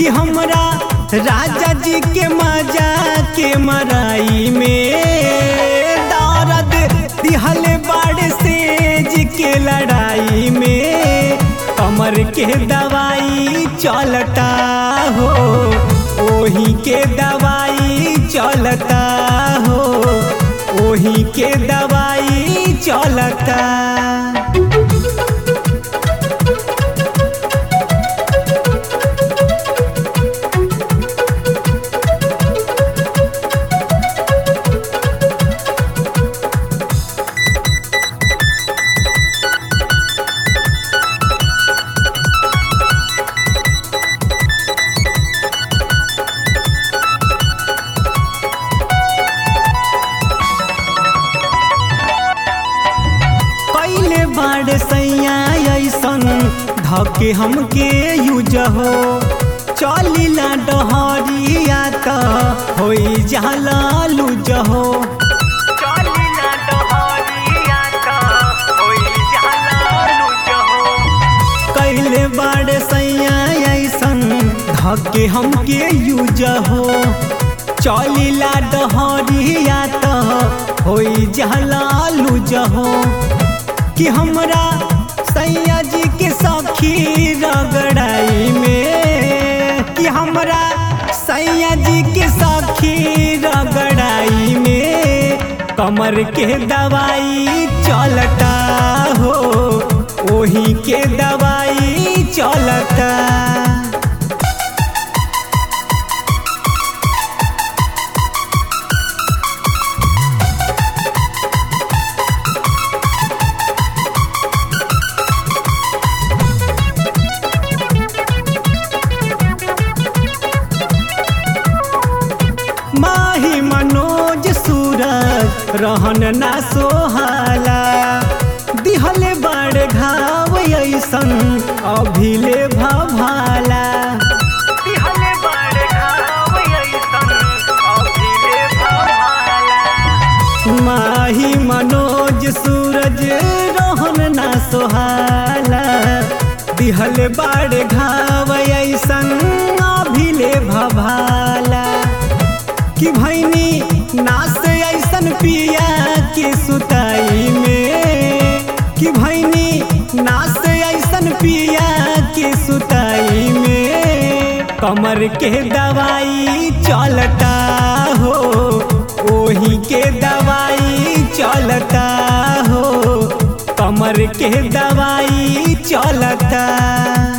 कि हमरा राजा जी के मजा के मराई में दर्द दिहल बाड़ सेज के लड़ाई में कमर के दवाई चलता हो ओही के दवाई चलता हो ओही के दवाई चलता कैले बाड़ सैया ऐसन धके हमके यूज हो चलिला डहरिया त होई जाला लूज हो चलिला डहरिया त होई जाला लूज हो कैले बाड़ सैया ऐसन धके हमके यूज हो चलिला डहरिया त होई जाला लूज हो कि हमरा सैया जी के सखी रगड़ाई में कि हमरा सैया जी के सखी रगड़ाई में कमर के दवाई चलता हो ओही के दवाई चलता माही मनोज सूरज रहन ना सोहाला दिहले बड़ घाव ऐसन अभिले भभाला दिहले बड़ घाव ऐसन अभिले भभाला माही मनोज सूरज रोहन ना सोहाला दिहल बाड़ घाव ऐसन अभिले भभाला कि भैनी नास ऐसन पिया के सुताई में कि भैनी नास ऐसन पिया के सुताई में कमर के दवाई चलता हो ओही के दवाई चलता हो कमर के दवाई चलता